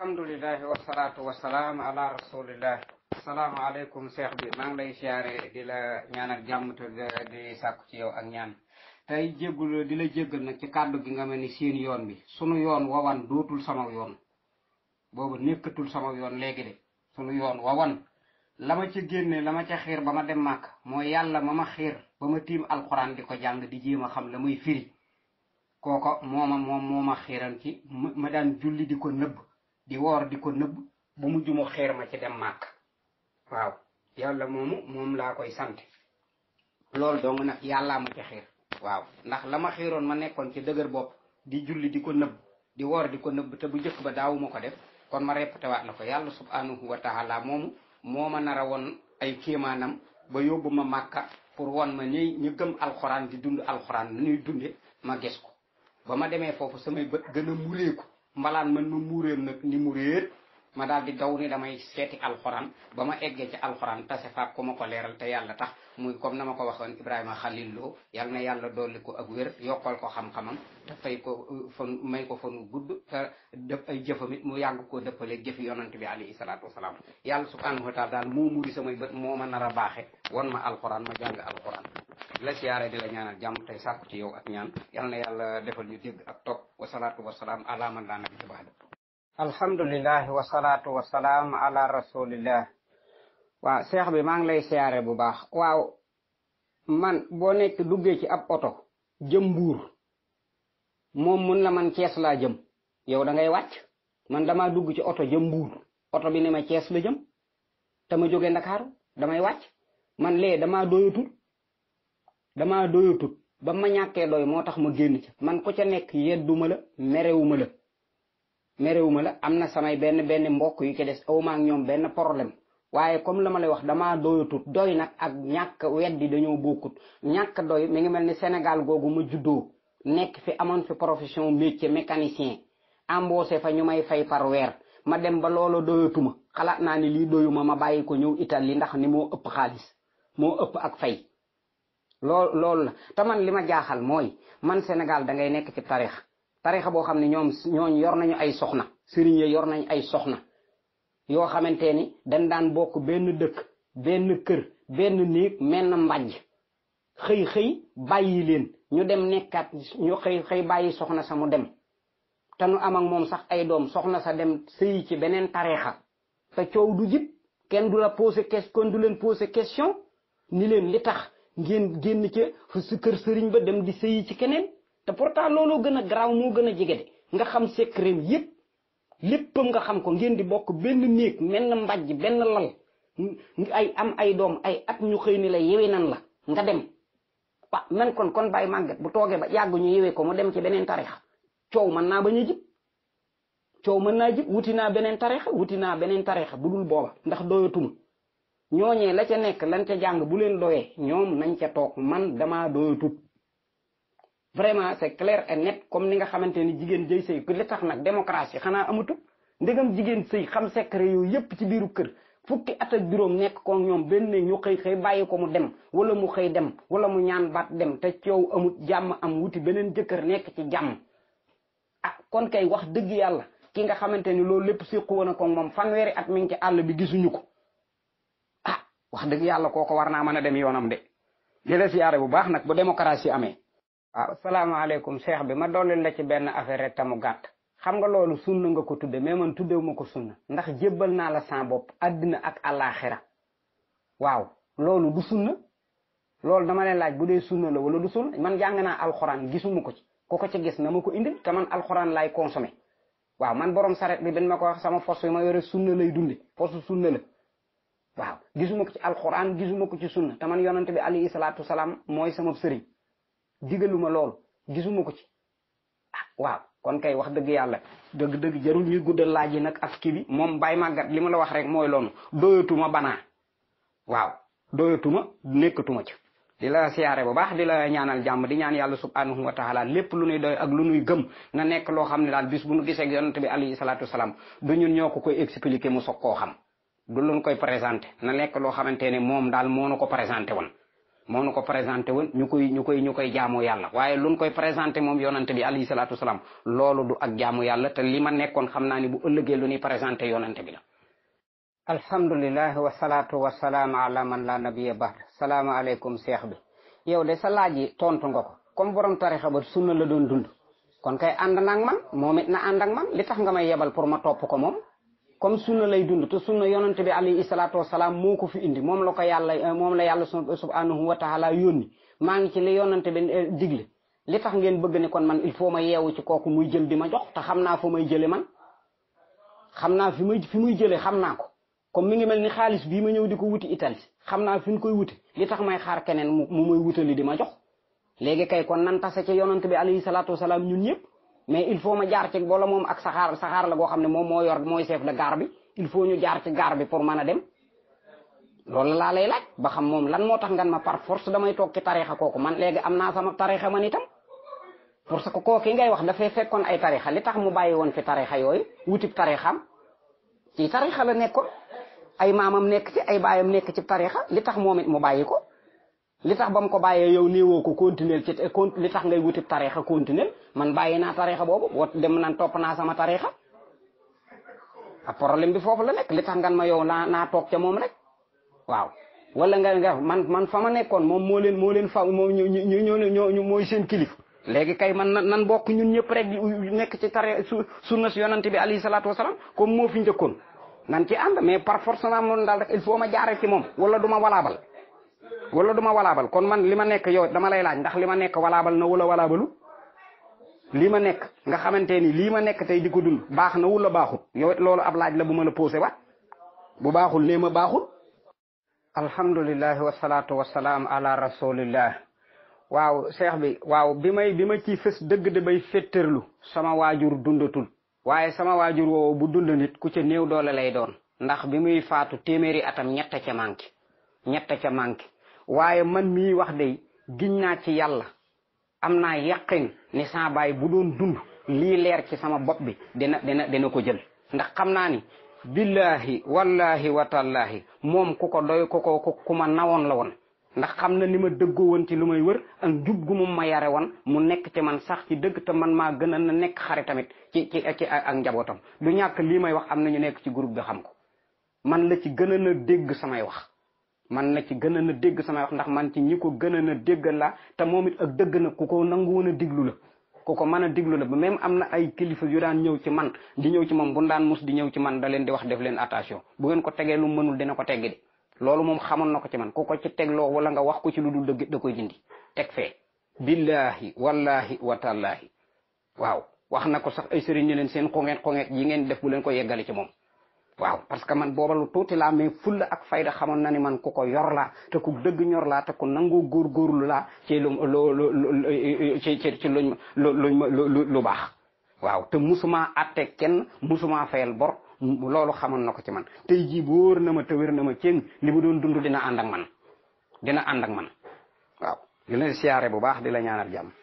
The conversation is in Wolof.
alhamdulilahi wasalaatu wasalaam ala rasulillah asalaamaaleykum cheikh bi maa ngi lay siyaare di la ñaanal jàmm te di sàkku ci yow ak ñaan tey jéggul di la jéggal nag ci kàddu gi nga mel ni seen yoon bi sunu yoon wawan dootul sama yoon boobu nekkatul sama yoon léegi de sunu yoon wawan la ma ca génne la ma ca xiir ba ma dem màkk mooy yàlla ma ma xiir ba ma tiim alxuraan di ko jàng di jéem a xam la muy firi kooko mooma moom moo ma xiiran ci ma daan julli di ko nëbb di woor di ko nëbb bu mujj mu xiir ma ci dem màkk waaw yàlla moomu moom laa koy sant loolu dong nag yàllaa ma ci xiir waaw ndax la ma xiiroon ma nekkoon ci dëgër bopp di julli di ko nëbb di woor di ko nëbb te bu njëkk ba daawuma ko def kon ma répété waat la ko yàlla subhanahu wa taala moomu moo ma nar a woon ay kéemaanam ba yóbbu ma màkka pour won ma ñi ñu gëm alxuraan di dund alxuraan nu ñuy dunde ma gis ko ba ma demee foofu samay bët gën a mureeku mbalaan man ma muuréel nag ni mu réer ma daal di daw ni damay seeti alxuraan ba ma eggee ci alxuraan tase faak ku ma ko leeral te yàlla tax muy comme na ma ko waxoon Ibrahima Khalil Lo yal na yàlla dolli ko ak wér yokkal ko xam-xamam te fay ko fan may ko fanu gudd te def ay jëfamit mu yàgg koo dëppale jëfi yonante bi alayhi salaatu wasalaam yàlla subhanahu wa taala daal moo muri samay bët moo ma nar a baaxe won ma alxuraan ma jàng alxuraan la siyaare di la ñaanal jàmm tey sàkku ci yow ak ñaan yal na yàlla defal ñu dégg ak topp wasalaatu wasalaam ala man laa nabi baada alhamdulilah wasalaatu wasalaam ala rasulillah waaw seex bi maa ngi lay siyaare bu baax waaw man boo nekk duggee ci ab oto jëm mbuur moom mun la man cees laa jëm yow da ngay wàcc man damaa dugg ci oto jëm mbuur oto bi ne ma cees la jëm te ma jógee ndakaaru damay wàcc man lee damaa doyatul damaa doyatul ba ma ñàkkee doy moo tax ma génn ca man ko ca nekk yedduma la merewuma la merewuma la am na samay benn benn mbokk yu ci des awma ak ñoom benn problème waaye comme la ma lay wax damaa doyatut doy nag ak ñàkk weddi dañoo bokkut ñàkk doy mi ngi mel ni Sénégal googu ma juddoo nekk fi amoon fi profession métier mécanicien embauché fa ñu may fay par weer ma dem ba loolu doyatuma xalaat naa ni lii doyuma ma bàyyi ko ñëw Italie ndax ni moo ëpp xaalis moo ëpp ak fay lool loolu la te man li ma jaaxal mooy man Sénégal da ngay nekk ci tarix tarixa boo xam ne ñoom ñooñ yor nañu ay soxna sëriñ ya yor nañu ay soxna yoo xamante ni dañ daan bokk benn dëkk benn kër benn néeg menn mbàjj xëy xëy bàyyi leen ñu dem nekkaat ñu xëy xëy bàyyi soxna sa mu dem te nu am ak moom sax ay doom soxna sa dem sëyi ci beneen tarixa te coow du jib kenn du la posé question du leen posé question ni leen li tax ngeen génn ca su kër sëriñ ba dem di sëyi ci keneen te pourtant looloo gën a garaaw moo gën a jege de nga xam secret yépp léppam nga xam ko ngeen di bokk benn néeg menn mbàjj benn lal ay am ay doom ay at ñu xëy ni la yewe nan la nga dem wa man kon kon bàyyi màggat bu toogee ba yàgg ñu yewe ko mu dem ci beneen tarixa coow mën naa bañ a jib coow mën naa jib wuti naa beneen tarixa wuti naa beneen tarixa bu dul booba ndax doyatuma ñooñee la ca nekk lan ca jàng bu leen doyee ñoom nañ ca toog man damaa doyatut vraiment c'est clair et net comme ni nga xamante ni jigéen jëy sëy li tax nag démocratie xanaa amatul ndegam jigéen sëy xam secret yooyu yépp ci biiru kër fukki at ak juróom nekk ko ñoom benn ñu xëy xëy bàyyi ko mu dem wala mu xëy dem wala mu ñaan baat dem te coow amut jàmm am wuti beneen jëkkër nekk ci jàmm ah kon kay wax dëgg yàlla ki nga xamante ni loolu lépp séqu woon a ko moom fanweeri at mi ngi ci àll bi gisuñu ko ah wax dëgg yàlla kooko war naa mën a dem yoonam de di la siyaare bu baax nag bu démocratie amee waaw salaamaaleykum cheikh bi ma dooleel la ci benn affaire rek tamu gàtt xam nga loolu sunna nga ko tudde mais man tuddewu ma ko sunna ndax jébbal naa la sa bopp àddina ak àllaaxira waaw loolu du sunna loolu dama leen laaj bu dee sunna la wala du sunna man jàng naa alxuraan gisuma ko ci ku ko ci gis na ma ko indil te man alxuraan laay consommé waaw man borom saret bi dañ ma ko wax sama fos yi ma yore sunna lay dunde fosu sunna la waaw gisuma ko ci alxuraan gisuma ko ci sunna te man yonante bi alayhi salaatu salaam mooy sama sëriñ digaluma loolu gisuma ko ci ah waaw kon kay wax dëgg yàlla dëgg dëgg jarul ñuy guddal laaj yi nag ak kii bi moom bàyyi màggat li ma la wax rek mooy loolu doyatuma banaa waaw doyatuma nekkatuma ci di la siyaare bu baax di la ñaanal jàmm di ñaan yàlla subhanahu wa taala lépp lu nuy doy ak lu nuy gëm na nekk loo xam ne daal bis bu nu gisee ak yonante bi alayhi salaatu wasalaam du ñun ñoo ko koy expliquer mu soog koo xam du luñ koy présenté na nekk loo xamante ne moom daal moo nu ko présenté woon moo nu ko présenté woon ñu koy ñu koy ñu koy jaamu yàlla waaye luñ koy présenté moom yonante bi alayhi salaatu wasalaam loolu du ak jaamu yàlla te li ma nekkoon xam naa ni bu ëllëgee lu ñuy présenté yonante bi la alhamdulilah wasalaatu wasalaam ala man la nabiya baad salaamaaleykum cheikh bi yow de sa laaj yi tontu nga ko comme borom tarixa ba sunna la doon dund kon kay ànd na ak man moom it na ànd ak man li tax nga may yebal pour ma topp ko moom comme sunna lay dund te sunna yonante bi alayhi salaatu wasalaam moo ko fi indi moom la ko yàlla moom la yàlla subhanahu wa taala yónni maa ngi ci li yonante bi digle li tax ngeen bëgg ne kon man il faut ma yeewu ci kooku muy jël di ma jox te xam naa fa may jële man xam naa fi muy fi muy jële xam naa ko comme mi ngi mel ni xaalis bii ma ñëw di ko wuti Italie xam naa fi ñu koy wuti li tax may xaar keneen mu muy wutali di ma jox léegi kay kon nan tase ci yonante bi alayhi salaatu wasalaam ñun ñëpp mais il faut ma jaar ci wala moom ak saxaar saxaar la goo xam ne moom moo yor mooy chef de gare bi il faut ñu jaar ci gare bi pour mën a dem loolu laa lay laaj ba xam moom lan moo tax ngan ma par force damay toog ci tarixa kooku man léegi am naa sama tarixa man itam parce que kooki ngay wax dafay fekkoon ay tarixa li tax mu bàyyi woon fi tarixa yooyu wutib tarixam ci tarixa la nekkoon ay maamam nekk ci ay baayam nekk ci tarixa li tax moom it mu bàyyi ko li tax ba mu ko bàyyee yow néewoo ko continuer ci li tax ngay wuti tarixa continuer man bàyyi naa tarixa boobu boo dem naan topp naa sama tarixa a problème bi foofu la nekk li tax ngan ma yow naa naa toog ca moom rek waaw wala nga nga man man fa ma nekkoon moom moo leen moo leen fa moom ñu ñu ñoo mooy seen kilif léegi kay man nan bokk ñun ñëpp rek di nekk ci tari sunna si yonante bi alayhi salaatu wasalaam comme moo fi njëkkoon nan ci ànd mais par force naa moom daal rek il faut ma jaare ci moom wala du ma walaabal wala du ma walaabal kon man li ma nekk yow dama lay laaj ndax li ma nekk walaabal na wala walaabalu lii ma nekk nga xamante ni lii ma nekk tey di ko dund baax na wala baaxul yow it loolu ab laaj la bu ma la posé waat bu baaxul nee ma baaxul alhamdulilah wasalaatu wasalaam ala rasulillah waaw cheikh bi waaw bi may bi ma ci fës dëgg de bay féttërlu sama waajur dundatul waaye sama waajur woowu bu dund nit ku ca néew doole lay doon ndax bi muy faatu téeméeri atam ñett ca manqué ñett ca manqué waaye man mii wax de giñ naa ci yàlla am naa yaqin ni saa baay bu doon dund lii leer ci sama bopp bi dina dina dina ko jël ndax xam naa ni billahi wallahi watallahi moom ku ko doy ku ko ku ma nawoon la woon ndax xam na ni ma dëggoo woon ci lu may wër ak jub gu moom ma yare woon mu nekk ci man sax ci dëgg te man maa gën a na nekk xare tamit ci ci ci ak njabootam du ñàkk lii may wax am na ñu nekk ci groupe bi xam ko man la ci gën a na dégg samay wax man na ci gën a na dégg samay wax ndax man ci ñi ko gën a na dégg la te moom it ak dëgg na ku ko nangu woon a diglu la ku ko mën a diglu la ba même am na ay kilifa yu daan ñëw ci man di ñëw ci moom bu daan mus di ñëw ci man da leen di wax def leen attention bu ngeen ko tegee lu mënul dina ko teggi de loolu moom xamoon na ko ci man ku ko ci tegloo wala nga wax ko ci lu dul dëgg da koy dindi teg fee billahi wallahi watallahi waaw wax na ko sax ay sëriñ ñu leen seen xongeet xongeet yi ngeen def bu leen ko yeggale ci moom waaw parce que man booba lu tuuti laa mais fulla ak fayda xamoon na ni man ku ko yor laa te ku dëgg ñor laa te ku nangoo góorgóorlu laa ci lu lu ci ci ci luñ luñ lu baax waaw te musuma atte kenn musuma fayal bor loolu xamoon na ko ci man tey jii bu wóor na ma te wér na ma ceen li mu doon dund dina ànd ak man dina ànd ak man waaw di la siyaare bu baax di la ñaanal jàmm